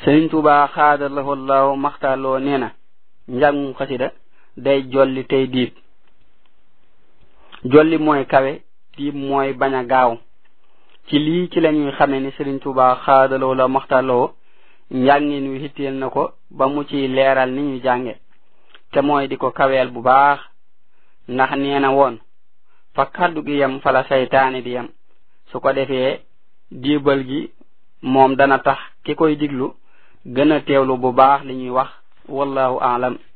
sëriñ tuuba xaadalahoo law maxtaaloo nee na njàngum xasida day jolli tey diib jolli mooy kawe diib mooy bañ a gaaw ci lii ci lañuy xame ni sëriñ tuuba xaadaloo la maxtaaloo njàngin wi hitteel na ko ba mu ci leeral ni ñu jànge te mooy di ko kaweel bu baax ndax nee na woon fa kaddu gi yem fala saytaane di yem su ko defee diibal gi moom dana tax ki koy diglu gën a teewlu bu baax li ñuy wax wallahu aalam